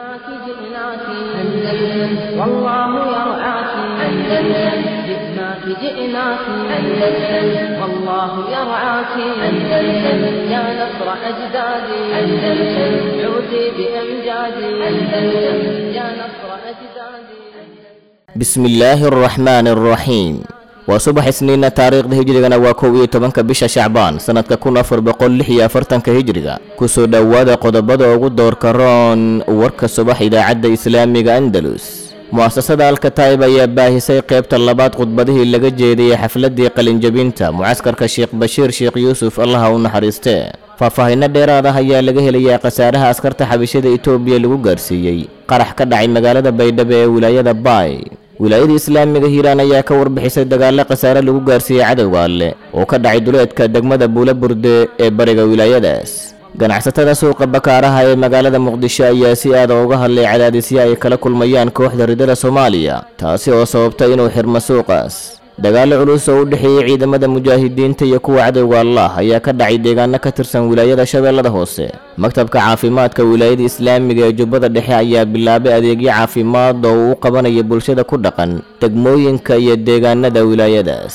جئناك جئناك أندلس والله يرعاك أندلس جئناك جئناك أندلس والله يرعاك أندلس يا نصر أجدادي أندلس عودي بأمجادي أندلس يا نصر أجدادي بسم الله الرحمن الرحيم waa subax isniinna taariikhda hijrigana waa kow iyo tobanka bisha shacbaan sannadka kun afar boqol lix iyo afartanka hijriga kusoo dhowaada qodobada ugu doorka roon warka subax idaacadda islaamiga andalus mu'asasada alkataib ayaa baahisay qaybta labaad khudbadihii laga jeediyey xafladii qalinjabinta mucaskarka sheekh bashiir sheekh yuusuf allaha u naxariistee faahfaahinno dheeraad ah ayaa laga helayaa khasaaraha askarta xabishada etoobiya lagu gaarsiiyey qarax ka dhacay magaalada baydhabo ee wilaayada baay wilaayada islaamiga hiiraan ayaa ka warbixisay dagaalo khasaare lagu gaarsiiyey cadowga alle oo ka dhacay duleedka degmada buula burde ee bariga wilaayadaas ganacsatada suuqa bakaaraha ee magaalada muqdisho ayaa si aada uga hadlay cadaadisyo ay kala kulmayaan kooxda ridada soomaaliya taasi oo sababta inuu xirmo suuqaas dagaalo culus oo u dhexeeyey ciidamada mujaahidiinta iyo kuwa cadowga allah ayaa ka dhacay deegaano ka tirsan wilaayada shabeellada hoose maktabka caafimaadka wilaayada islaamiga ee jubbada dhexe ayaa bilaabay adeegyo caafimaad oo uu u qabanaya bulshada ku dhaqan degmooyinka iyo deegaanada wilaayadaas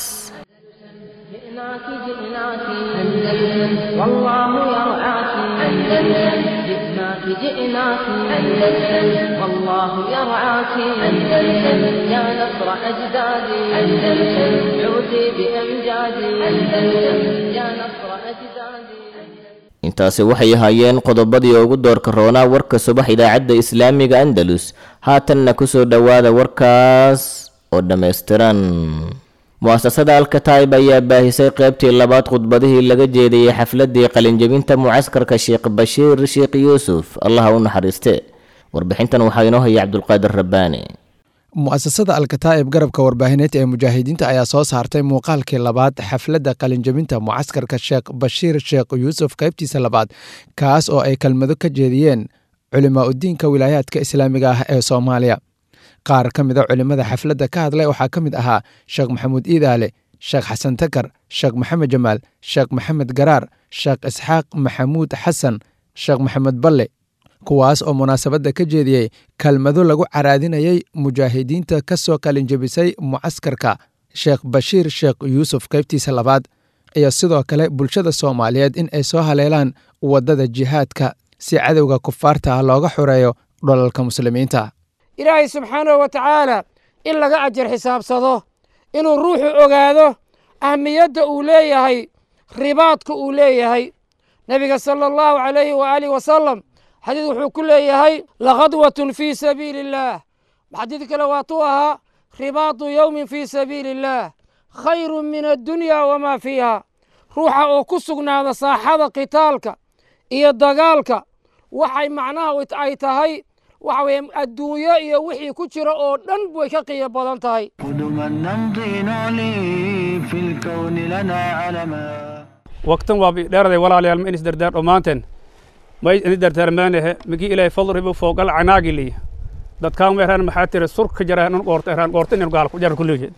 جئناك جئناك أندلس والله يرعاك أندلس جئناك جئناك أندلس والله يرعاك أندلس يا نصر أجدادي أندلس عودي بأمجادي أندلس يا نصر أجدادي intaasi waxay ahaayeen qodobadii ugu doorka roonaa warka subax idaacadda islaamiga andalus haatanna kusoo dhowaada warkaas oo dhammaystiran mu'asasada alkataib ayaa baahisay qaybtii labaad khudbadihii laga jeediyey xafladii qalinjabinta mucaskarka sheekh bashiir sheekh yuusuf allaha u naxariiste warbixintan waxaa inoo haya cabdulqaadir rabbaani mu'asasada alkataa'ib garabka warbaahineed ee mujaahidiinta ayaa soo saartay muuqaalkii labaad xafladda qalinjabinta mucaskarka sheekh bashiir sheekh yuusuf qaybtiisa labaad kaas oo ay kelmado ka jeediyeen culimaa udiinka wilaayaadka islaamiga ah ee soomaaliya qaar ka mida culimmada xafladda ka hadlay waxaa ka mid ahaa sheekh maxamuud iidaale sheekh xasan takar sheekh maxamed jamaal sheekh maxamed garaar sheekh isxaaq maxamuud xasan sheekh maxamed balle kuwaas oo munaasabadda ka jeediyey kelmado lagu caraadinayay mujaahidiinta ka soo qalinjabisay mucaskarka sheekh bashiir sheekh yuusuf qaybtiisa labaad iyo sidoo kale bulshada soomaaliyeed in ay soo haleelaan waddada jihaadka si cadowga kufaarta ah looga xoreeyo dholalka muslimiinta ilaahay subxaanahu wa tacaala in laga ajar xisaabsado inuu ruuxu ogaado ahmiyadda uu leeyahay ribaadka uu leeyahay nebiga sala allahu calayhi waaalih wasalam xadiid wuxuu ku leeyahay lakhadwatun fii sabiili illaah xadiid kale waatuu ahaa ribaatu yowmin fii sabiili illaah khayrun min addunya wamaa fiiha ruuxa oo ku sugnaada saaxada qitaalka iyo dagaalka waxay macnaha ay tahay waxa weeye adduunyo iyo wixii ku jira oo dhan way ka qiimo badan tahay قدما نمضي نعلي في الكون لنا علما waqtan waa dheeraday walaalayaal ma inis dardaar dhammaanteen may ini dardaarmaanehe migi ilaahay fadribu foogal canaagiliya dadkaan ma eraan maxaa tiri surka jara nun qoorta eraan qoorta inin gaal ku jar kulligeed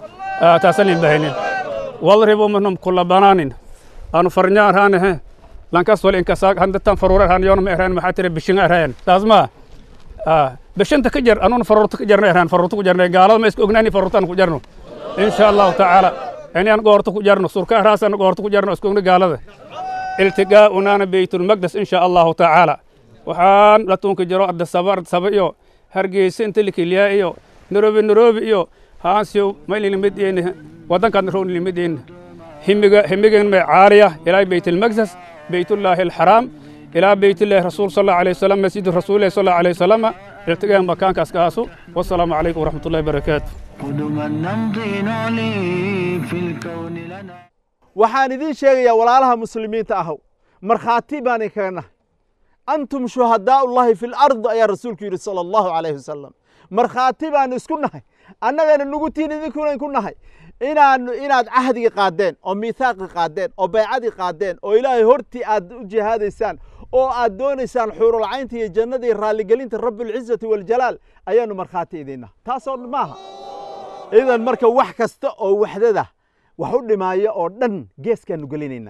taasan in bahaynin wadribu minhum kulla banaanin aanu farnya araanehe lankas wal inkasaag handatan faruura araan yoona ma eraan maxaa tiri bishinga araayan taas maa bishanta ka jar anuun faruurta ka jarna eraan faruurta ku jarna gaalada ma isku ognaani faruurtaan ku jarno insha allahu tacaala inaan goorta ku jarno surka araasana goorta ku jarno isku ogna gaalada iltigaa'unaana beytulmaqdes insha allahu tacaala waxaan dhatuunka jiro ardasaba ardasaba iyo hargeysa inta likiliyaa iyo nairobi nairobi iyo haansiyo maylilimideyne waddankaadna rownilimadeyne himiga himigan may caaliya ilaa beytulmaqdes beytullaahi alxaraam ilaa beytullaahi rasuul sal allahu alayhi wasalam masjid rasuulillahi sal allahu alayhi wasalama iltigaa makaankaas kaasu wasalaamu calaykum waraxmatullahi barakaatu قدما نمضي نعلي في الكون لنا waxaan idiin sheegayaa walaalaha muslimiinta ahow markhaati baan idinkaga nahay antum shuhadaau llahi fi lard ayaa rasuulku yidhi sala allahu calayhi wasalam markhaati baan isku nahay annagana nugu tiin idinkuna ku nahay inaan inaad cahdigii qaadeen oo miithaaqii qaadeen oo baycadii qaadeen oo ilaahay hortii aad u jihaadaysaan oo aad doonaysaan xuurulcaynta iyo jannadii raalligelinta rabbilcizati waljalaal ayaanu markhaati idinna taasoo maaha idan marka wax kasta oo waxdada wax u dhimaaya oo dhan geeskaanu gelinaynaa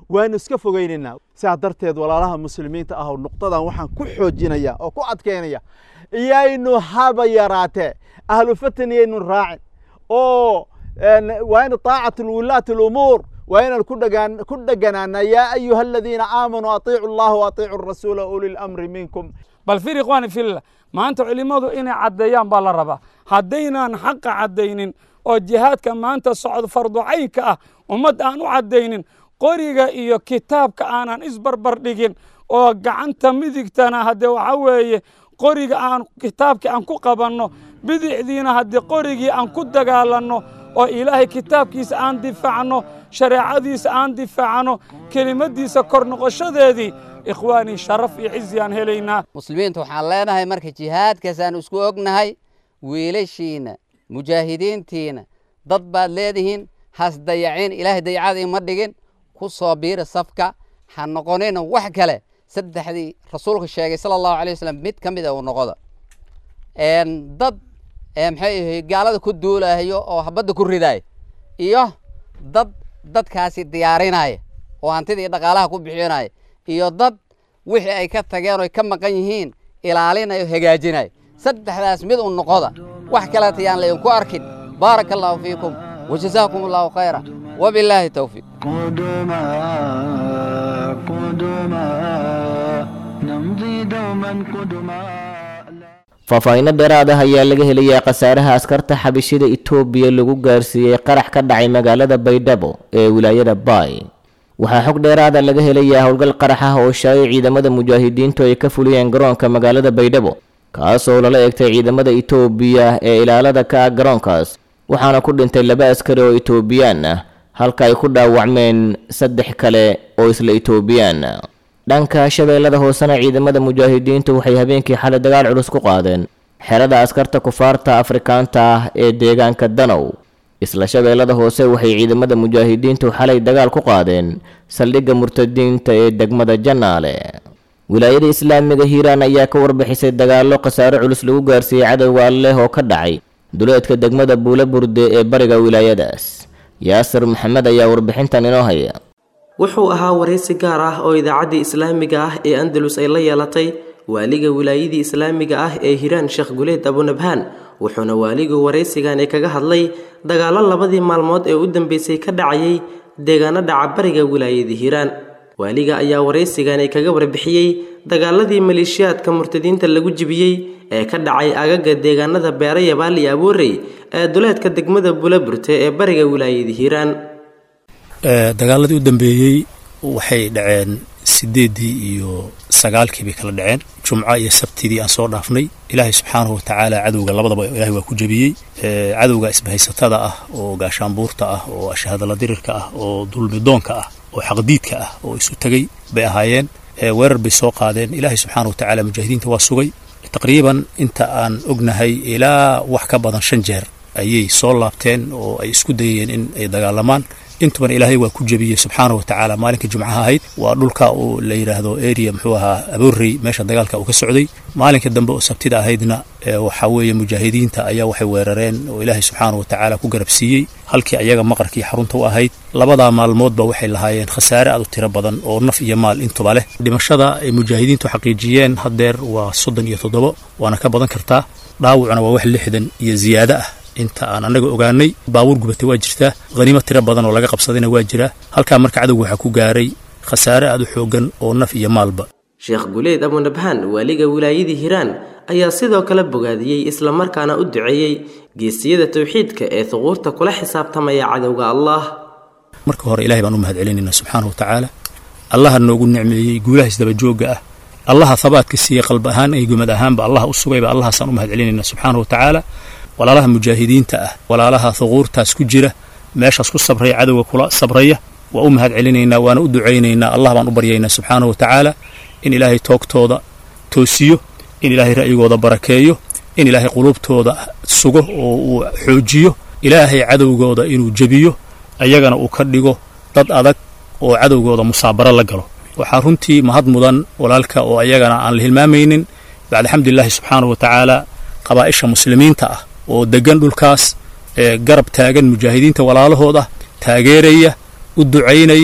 waanu iska fogeynaynaa sidaa darteed walaalaha muslimiinta ah nuqdadan waxaan ku xoojinaya oo ku adkeynaya iyaynu haba yaraatee ahlu fataniyaynu raacin oo waa in طaacat wulaati اlumuur waa inaan ku dheganaana yaa ayuha aladiina aamanuu atiicu اllaha waatiicu rasuula uli lamri minkum bal fir ikhwaani fillah maanta culimmadu inay caddeeyaan baa la rabaa haddaynaan xaqa caddaynin oo jihaadka maanta socdo farducaynka ah ummad aan u caddaynin qoriga iyo kitaabka aanan isbarbar dhigin oo gacanta midigtana haddee waxaa weeye qoriga aan kitaabkii aan ku qabanno bidixdiina haddii qorigii aan ku dagaalanno oo ilaahay kitaabkiisa aan difaacno shareecadiisa aan difaacno kelimaddiisa kor noqoshadeedii ikhwaanii sharaf iyo cizi aan helaynaa muslimiinta waxaan leenahay marka jihaadkaasaan isku ognahay wiilashiina mujaahidiintiina dad baad leedihiin has dayacin ilaahay dayacada ima dhigin ku soo biira safka ha noqonina wax kale saddexdii rasuulka sheegay sala allahu alay wasalam mid ka mid a uu noqoda dad maxay ahay gaalada ku duulahayo oo habadda ku ridaaya iyo dad dadkaasi diyaarinaya oo hantida iyo dhaqaalaha ku bixinaya iyo dad wixii ay ka tageen oo ay ka maqan yihiin ilaalinayo hagaajinaya saddexdaas mid u noqoda wax kaleta yaan laydinku arkin baaraka allahu fiikum wajazaakum allahu khayra wabilaahi towfiiq قدما قدما نمضي دوما قدما faahfaahinno dheeraad ah ayaa laga helayaa khasaaraha askarta xabishida itoobiya lagu gaarsiiyey qarax ka dhacay magaalada baydhabo ee wilaayada baay waxaa xog dheeraada laga helayaa howlgal qarax ah oo shaayay ciidamada mujaahidiintu ay ka fuliyeen garoonka magaalada baydhabo kaasoo lala egtay ciidamada itoobiya ee ilaalada ka ah garoonkaas waxaana ku dhintay laba askari oo itoobiyaan ah halka ay ku dhaawacmeen saddex kale oo isla itoobiyaan dhanka shabeellada hoosena ciidamada mujaahidiintu waxay habeenkii xalay dagaal culus ku qaadeen xerada askarta kufaarta afrikaanta ah ee deegaanka danow isla shabeellada hoose waxay ciidamada mujaahidiintu xalay dagaal ku qaadeen saldhigga murtadiinta ee degmada janaale wilaayada islaamiga hiiraan ayaa ka warbixisay dagaallo khasaaro culus lagu gaarsiiyey cadowga alleh oo ka dhacay duleedka degmada buule burde ee bariga wilaayadaas yaasir maxamed ayaa warbixintan inoo haya wuxuu ahaa waraysi gaar ah oo idaacaddii islaamiga ah ee andalus ay la yeelatay waaliga wilaayadii islaamiga ah ee hiiraan sheekh guleed abunabhaan wuxuuna waaligu waraysigani kaga hadlay dagaallo labadii maalmood ee u dambeysay ka dhacayay deegaano dhaca bariga wilaayada hiiraan waaliga ayaa waraysigani kaga warbixiyey dagaaladii maleeshiyaadka murtadiinta lagu jibiyey ee ka dhacay agaga deegaanada beera yabaal iyo aboorey ee duleedka degmada bulaburte ee bariga wilaayada hiiraan dagaaladii u dambeeyey waxay dhaceen sideeddii iyo sagaalkii bay kala dhaceen jumco iyo sabtidii aan soo dhaafnay ilaahay subxaanahu watacaala cadowga labadaba ilahay waa ku jebiyey cadowga isbahaysatada ah oo gaashaanbuurta ah oo ashahadala dirirka ah oo dulmidoonka ah oo xaqdiidka ah oo isu tegey bay ahaayeen weerar bay soo qaadeen ilaahay subxaanahu watacaala mujaahidiinta waa sugay taqriiban inta aan ognahay ilaa wax ka badan shan jeer ayay soo laabteen oo ay isku dayayeen in ay dagaalamaan intuban ilaahay waa ku jebiyey subxaana watacaala maalinkai jumcaha ahayd waa dhulka uu la yidhaahdo area muxuu ahaa aboorey meesha dagaalka uu ka socday maalinka dambe oo sabtida ahaydna waxaa weeye mujaahidiinta ayaa waxay weerareen oo ilaahay subxaana watacaala ku garabsiiyey halkii ayaga maqarkii xarunta u ahayd labadaa maalmoodba waxay lahaayeen khasaare aad u tiro badan oo naf iyo maal intuba leh dhimashada ay mujaahidiintu xaqiijiyeen haddeer waa soddon iyo toddobo waana ka badan kartaa dhaawacuna waa wax lixdan iyo ziyaado ah inta aan annaga ogaanay baabuur gubatay waa jirtaa khaniimo tiro badan oo laga qabsadayna waa jiraa halkaa marka cadowga waxaa ku gaaray khasaare aad u xooggan oo naf iyo maalba sheekh guleed abunabhaan waaliga wilaayadii hiiraan ayaa sidoo kale bogaadiyey islamarkaana u duceeyey geesiyada towxiidka ee huquurta kula xisaabtamaya cadowga allah marka hore ilahay baan u mahad celinaynaa subxaana wa tacaala allaha noogu nicmeeyey guulaha isdabajoogga ah allaha habaadka siiyey qalb ahaan iyo gumad ahaanba allaha u sugayba allahaasaan u mahad celinaynaa subxaana wa tacaala walaalaha mujaahidiinta ah walaalaha huquurtaas ku jira meeshaas ku sabraya cadowga kula sabraya waa u mahad celinaynaa waana u ducaynaynaa allah baan u baryaynaa subxaana wa tacaala in ilaahay toogtooda toosiyo in ilaahay ra'yigooda barakeeyo in ilaahay quluubtooda sugo oo uu xoojiyo ilaahay cadowgooda inuu jebiyo ayagana uu ka dhigo dad adag oo cadowgooda musaabaro la galo waxaa runtii mahad mudan walaalka oo ayagana aan la hilmaamaynin bacd alxamdulilaahi subxaana wa tacaala qabaa'isha muslimiinta ah oo deggan dhulkaas ee garab taagan mujaahidiinta walaalahooda taageeraya u ducaynaya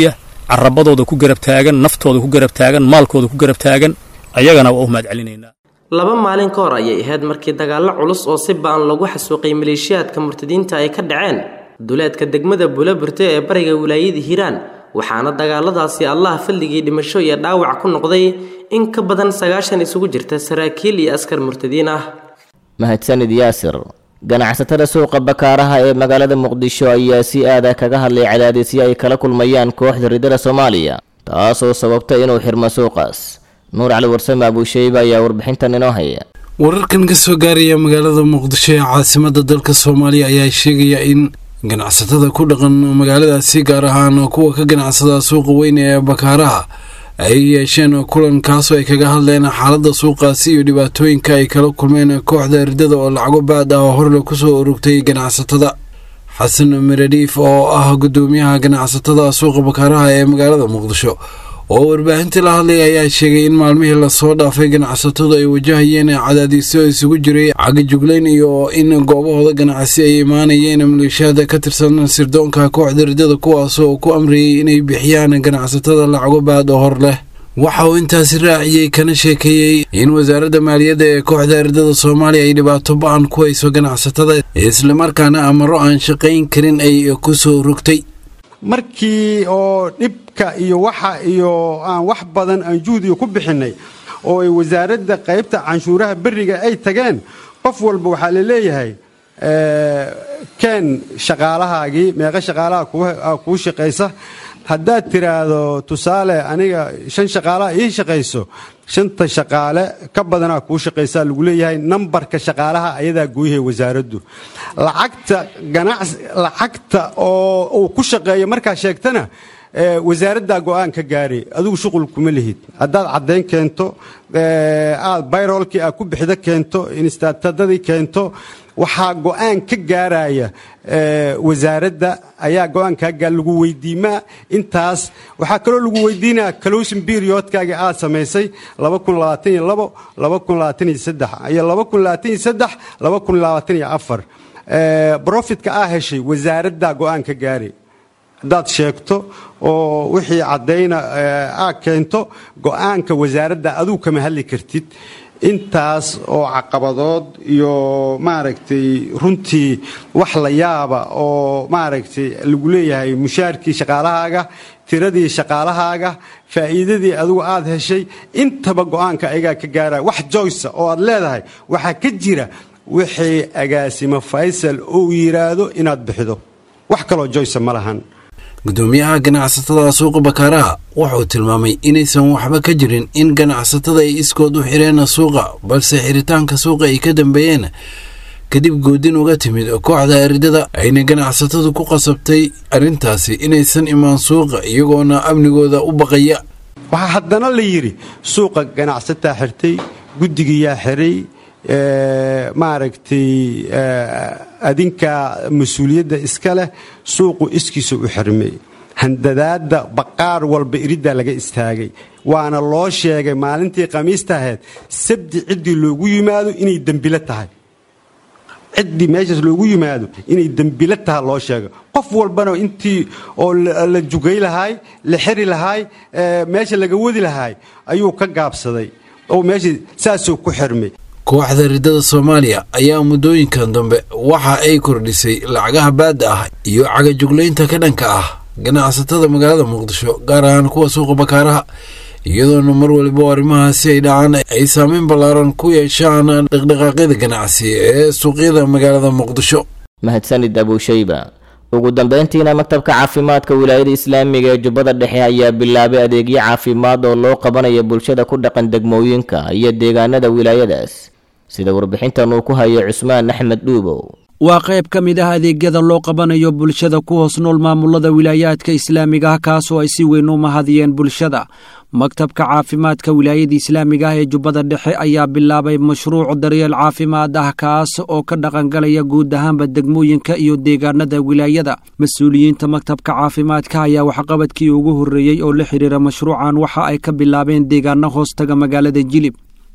carabadooda ku garab taagan naftooda ku garab taagan maalkooda ku garab taagan ayagana waa u mahad celinaynaa laba maalin ka hor ayay ahayd markii dagaallo culus oo si ba'an lagu xasuuqay maleeshiyaadka murtadiinta ay ka dhaceen duleedka degmada buulaburte ee bariga wilaayada hiiraan waxaana dagaaladaasi allah fadligii dhimasho iyo dhaawac ku noqday in ka badan sagaashan isugu jirta saraakiil iyo askar murtadiin ah mahadsanid yaasir ganacsatada suuqa bakaaraha ee magaalada muqdisho ayaa si aada kaga hadlay cadaadisyo ay kala kulmayaan kooxda ridada soomaaliya taasoo sababta inuu xirmo suuqaas nuur cali warsame abuusheyba ayaa warbixintan inoo haya wararkan ka soo gaaraya magaalada muqdisho ee caasimada dalka soomaaliya ayaa sheegaya in ganacsatada ku dhaqan magaaladaasi gaar ahaan kuwa ka ganacsada suuqa weyn ee bakaaraha ay yeesheen kulan kaasoo ay kaga hadleen xaaladda suuqaasi iyo dhibaatooyinka ay kala kulmeen kooxda ridada oo lacago baad ah oo horle kusoo urugtay ganacsatada xasan miradhiif oo ah gudoomiyaha ganacsatada suuqa bakaaraha ee magaalada muqdisho oo warbaahintii la hadlay ayaa sheegay in maalmihii lasoo dhaafay ganacsatadu ay wajahayeen cadaadiisyo isugu jiray cagajuglayn iyo in goobahooda ganacsi ay imaanayeen maleeshiyaada ka tirsan sirdoonka kooxda ridada kuwaasoo ku amriyey inay bixiyaan ganacsatada lacago baad oo hor leh waxa uu intaasi raaciyey kana sheekeeyey in wasaaradda maaliyadda ee kooxda ridada soomaaliya ay dhibaato ba-an ku hayso ganacsatada islamarkaana amaro aan shaqayn karin ay ku soo rogtay markii oo dhibka iyo waxa iyo aan wax badan aan juhdiga ku bixinnay oo ay wasaaradda qaybta canshuuraha berriga ay tageen qof walba waxaa la leeyahay keen shaqaalahaagii meeqa shaqaalaha kuu shaqaysa haddaad tiraahdo tusaale aniga shan shaqaalaha ii shaqayso shanta shaqaale ka badanaa kuu shaqaysaa lagu leeyahay nambarka shaqaalaha ayadaa gooyahay wasaaraddu lacagta ganacsi lacagta oo uu ku shaqeeyo markaa sheegtana wasaaraddaa go'aan ka gaaray adigu shuqul kuma lihid haddaad caddayn keento aad bayrolkii aad ku bixida keento instaatadadii keento waxaa go'aan ka gaaraya wasaaradda ayaa go'aankaa lagu weydiimaa intaas waxaa kaloo lagu weydiinaya closin periodkaagii aad samaysay iyo brofitka aa heshay wasaaraddaa go'aan ka gaaray haddaad sheegto oo wixii caddayna aad keento go'aanka wasaaradda aduu kama hadli kartid intaas oo caqabadood iyo maaragtay runtii wax la yaaba oo maaragtay lagu leeyahay mushaarkii shaqaalahaaga tiradii shaqaalahaaga faa'iidadii adigu aad heshay intaba go'aanka ayagaa ka gaaraya wax joysa oo aad leedahay waxaa ka jira wixii agaasimo faysal uu yidhaahdo inaad bixido wax kaloo joysa ma lahan gudoomiyaha ganacsatada suuqa bakaaraha wuxuu tilmaamay inaysan waxba ka jirin in ganacsatada ay iskood u xireen suuqa balse xiritaanka suuqa ay ka dambeeyeen kadib goodin uga timid kooxda eridada ayna ganacsatadu ku qasabtay arrintaasi inaysan imaan suuqa iyagoona amnigooda u baqaya waxaa haddana la yidhi suuqa ganacsataa xirtay guddigiyaa xiray maaragtay adinka mas-uuliyadda iska leh suuqu iskiisa u xirmay handadaadda baqaar walba iriddaa laga istaagay waana loo sheegay maalintii khamiista ahayd sabdi ciddii loogu yimaado inay dembilo tahay ciddii meeshaas loogu yimaado inay dembilo tahay loo sheegay qof walbana intii oo la jugay lahaay la xiri lahaay meesha laga wadi lahaay ayuu ka gaabsaday oo meeshii saasuu ku xirmay kooxda ridada soomaaliya ayaa muddooyinkan dambe waxa ay kordhisay lacagaha baadda ah iyo cagajuglaynta ka dhanka ah ganacsatada magaalada muqdisho gaar ahaan kuwa suuqa bakaaraha iyadoona mar waliba arrimahaasi ay dhacaan ay saameyn ballaaran ku yeeshaan dhaqdhaqaaqyada ganacsi ee suuqyada magaalada muqdisho mahadsanid abuushayba ugu dambeyntiina maktabka caafimaadka wilaayada islaamiga ee jubbada dhexe ayaa bilaabay adeegyo caafimaad oo loo qabanayo bulshada ku dhaqan degmooyinka iyo deegaanada wilaayadaas sida warbixintan uu ku hayo cusmaan axmed dhuubow waa qayb ka mid ah adeegyada loo qabanayo bulshada ku hoos nool maamulada wilaayaadka islaamiga ah kaasoo ay si weyn u mahadiyeen bulshada maktabka caafimaadka wilaayada islaamiga ah ee jubbada dhexe ayaa bilaabay mashruuc daryeel caafimaad ah kaas oo ka dhaqangalaya guud ahaanba degmooyinka iyo deegaanada wilaayada mas-uuliyiinta maktabka caafimaadka ayaa waxqabadkii ugu horreeyey oo la xidhiira mashruucan waxa ay ka bilaabeen deegaano hoostaga magaalada jilib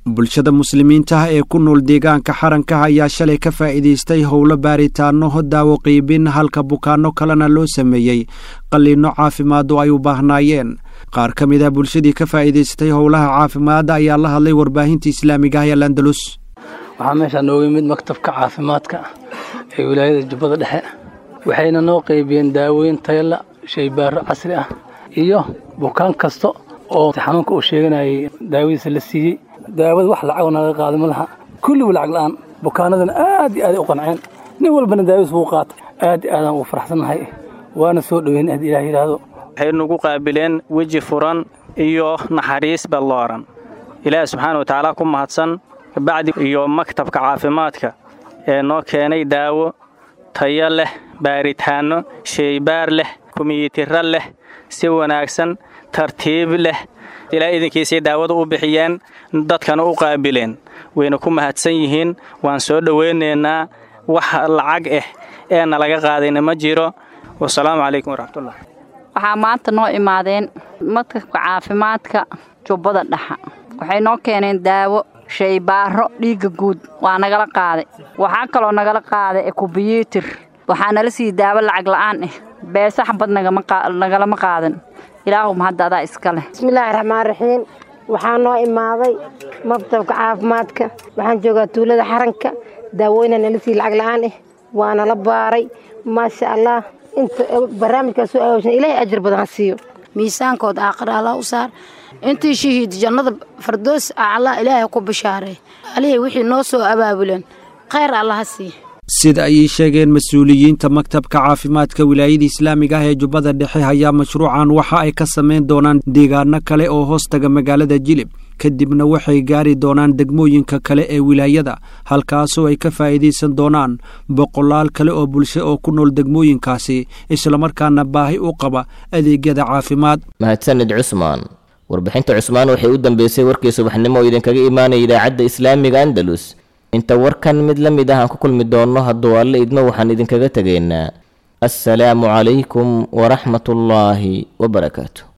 bulshada muslimiinta ee ku nool deegaanka xaranka ayaa shalay ka faa'iidaystay howlo baaritaano daawo qiibin halka bukaanno kalena loo sameeyey qalliinno caafimaad oo ay u baahnaayeen qaar ka mid ah bulshadii ka faa'iidaystay howlaha caafimaadda ayaa la hadlay warbaahinta islaamiga ah ee landalus waxaa meeshaa nooga yimid maktabka caafimaadka ee wilaayada jubbada dhexe waxayna noo qaybiyeen daawooyin tayala shaybaaro casri ah iyo bukaan kasta oo xanuunka uu sheeganayay daawadiisa la siiyey daawada wax lacag naga qaada ma laha kulliba lacag la'aan bukaanadana aad iyo aaday u qanceen nin walbana daawadiis wuu qaatay aad iyo aadaan ugu faraxsannahay waana soo dhoweyn aad ilaah yidhaahdo waxay nagu qaabileen weji furan iyo naxariis ballooran ilaahi subxaana wa tacaala ku mahadsan kabacdi iyo maktabka caafimaadka ee noo keenay daawo tayo leh baaritaanno sheybaar leh kumiyitiro leh si wanaagsan tartiib leh ilaa idinkiisay daawada u bixiyeen dadkana u qaabileen wayna ku mahadsan yihiin waan soo dhowaynaynaa wax lacag ah ee nalaga qaadayna ma jiro wasalaamu calaykum waraxmatullah waxaa maanta noo imaadeen maktabka caafimaadka jubbada dhexa waxay noo keeneen daawo shaybaaro dhiigga guud waa nagala qaaday waxaa kaloo nagala qaaday ekubiyuutir waxaa nala siiyey daawo lacag la'aan ah beesa xabad nagalama qaadan ilaahum hadda adaa iska leh bismillaahi raxmaan raxiim waxaa noo imaaday maktabka caafimaadka waxaan joogaa tuulada xaranka daawooyna nala siiyey lacag la'aan ah waana la baaray maasha allah inta barnaamijkaas soo aawsan ilaahay ajar badan ha siiyo miisaankooda aakhira allah u saar intii shahiid jannada fardoos allah ilaahay ku bishaaray alihii wixii noo soo abaabuleen khayr allah ha siiya sida ayay sheegeen mas-uuliyiinta maktabka caafimaadka wilaayada islaamiga ah ee jubbada dhexe ayaa mashruucan waxa ay ka samayn doonaan deegaano kale oo hoostaga magaalada jilib kadibna waxay gaari doonaan degmooyinka kale ee wilaayada halkaasoo ay ka faa'iidaysan doonaan boqolaal kale oo bulsho oo ku nool degmooyinkaasi islamarkaana baahi u qaba adeegyada caafimaad mahadsanid cusmaan warbixinta cusmaan waxay u dambeysay warkii subaxnimo oo idinkaga imaanaya idaacadda islaamiga andalus inta warkan mid la mid ah aan ku kulmi doonno hadduu alle idmo waxaan idinkaga tegaynaa assalaamu calaykum waraxmatullaahi wabarakaatu